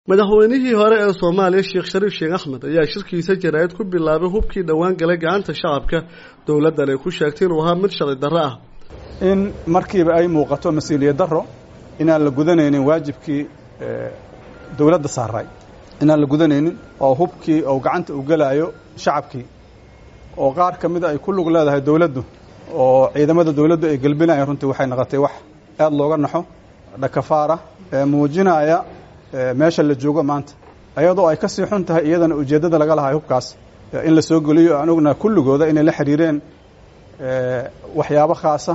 madaxweynihii hore ee soomaaliya sheekh shariif sheekh axmed ayaa shirkiisa jaraa'id ku bilaabay hubkii dhowaan galay gacanta shacabka dowladdan ay ku sheegtay inuu ahaa mid sharci darro ah in markiiba ay muuqato mas-uuliyad darro inaan la gudanaynin waajibkii dowladda saaray inaan la gudanaynin oo hubkii oo gacanta u gelaayo shacabkii oo qaar ka mida ay ku lug leedahay dowladdu oo ciidamada dowladdu ay gelbinayaan runtii waxay noqotay wax aad looga naxo dhakafaara ee muujinaya meesha la joogo maanta ayadoo ay ka sii xun tahay iyadana ujeeddada laga lahay hubkaas in la soo geliyo aan ognaha kulligooda inay la xiriireen waxyaabo khaasa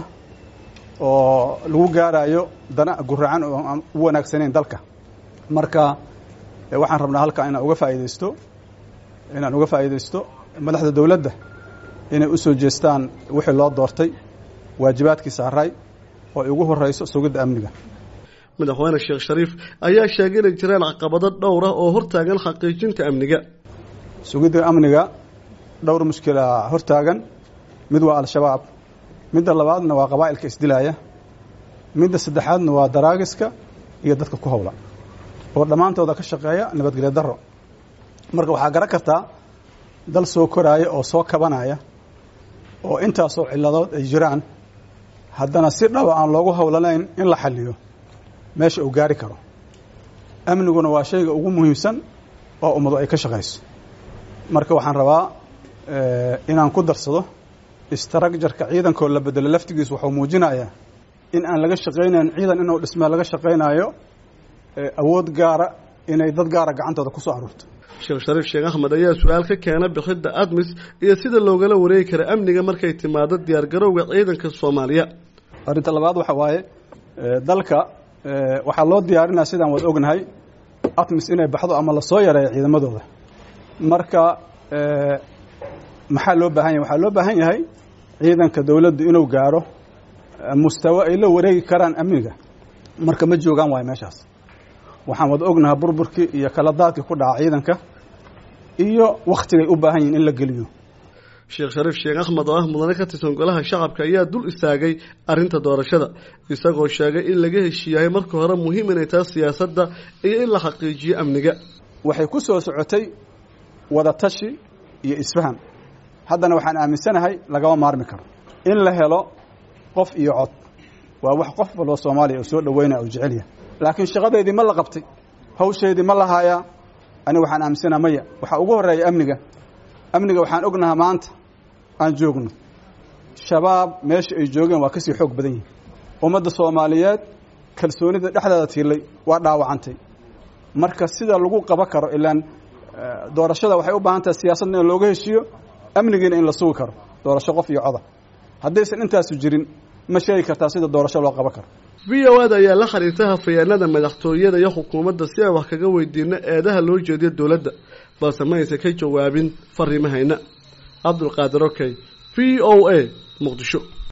oo lagu gaarayo dana guracan oo aan u wanaagsanayn dalka marka waxaan rabnaa halkaa inaan uga faa'idaysto inaan uga faa'idaysto madaxda dowladda inay u soo jeestaan wixii loo doortay waajibaadkii saaray oo ay ugu horrayso sugidda amniga madaxweyne sheekh shariif ayaa sheegay inay jiraan caqabado dhowr ah oo hortaagan xaqiijinta amniga sugidda amniga dhowr mushkila hortaagan mid waa al-shabaab midda labaadna waa qabaa'ilka isdilaaya midda saddexaadna waa daraagiska iyo dadka ku howla oo dhammaantooda ka shaqeeya nabadgelyo darro marka waxaa garan kartaa dal soo koraaya oo soo kabanaya oo intaasoo ciladood ay jiraan haddana si dhaba aan loogu howlanayn in la xaliyo meesha uu gaari karo amniguna waa shayga ugu muhiimsan oo ummadu ay ka shaqayso marka waxaan rabaa inaan ku darsado istraakjarka ciidankoo la bedelo laftigiis wuxuu muujinayaa in aan laga shaqaynayn ciidan inuu dhismee laga shaqaynayo awood gaara inay dad gaara gacantooda ku soo aruurto sheekh shariif sheekh axmed ayaa su-aal ka keena bixidda admis iyo sida loogala wareegi kara amniga markay timaado diyaargarowga ciidanka soomaaliya arrinta labaad waxa waaye dalka waxaa loo diyaarinaya sidaan wad ognahay atmis inay baxdo ama lasoo yareeyo ciidamadooda marka maxaa loo baahan yahay waxaa loo baahan yahay ciidanka dowladdu inuu gaaro mustawo ay la wareegi karaan amniga marka ma joogaan waayo meeshaas waxaan wada ognahay burburkii iyo kala daadkii ku dhaca ciidanka iyo wakhtigay u baahan yihin in la geliyo sheekh shariif sheekh axmed oo ah mudane ka tirsan golaha shacabka ayaa dul istaagay arrinta doorashada isagoo sheegay in laga heshiiyahay marka hore muhiim inay tahay siyaasadda iyo in la xaqiijiyo amniga waxay ku soo socotay wada tashi iyo isfaham haddana waxaan aaminsanahay lagama maarmi karo in la helo qof iyo cod waa wax qof walba soomaaliya uu soo dhaweynaya uu jecelyahay laakiin shaqadeydii ma la qabtay hawsheedii ma la haayaa ani waxaan aaminsanaha maya waxaa ugu horreeya amniga amniga waxaan ognahaa maanta aan joogno shabaab meesha ay joogeen waa kasii xoog badan yihin ummadda soomaaliyeed kalsoonida dhexdeeda tiilay waa dhaawacantay marka sida lagu qaba karo ilaan doorashada waxay u baahan tahay siyaasadna in looga heshiiyo amnigiina in la sugi karo doorasho qof iyo coda haddaysan intaasu jirin ma sheegi kartaa sida doorasho loo qaban karo v o ada ayaa la xiriirtay hafayeenada madaxtooyada iyo xukuumadda si aan wax kaga weydiino eedaha loo jeediyo dowladda balse ma aysan ka jawaabin fariimahayna cabdulqaadir okey v o a muqdisho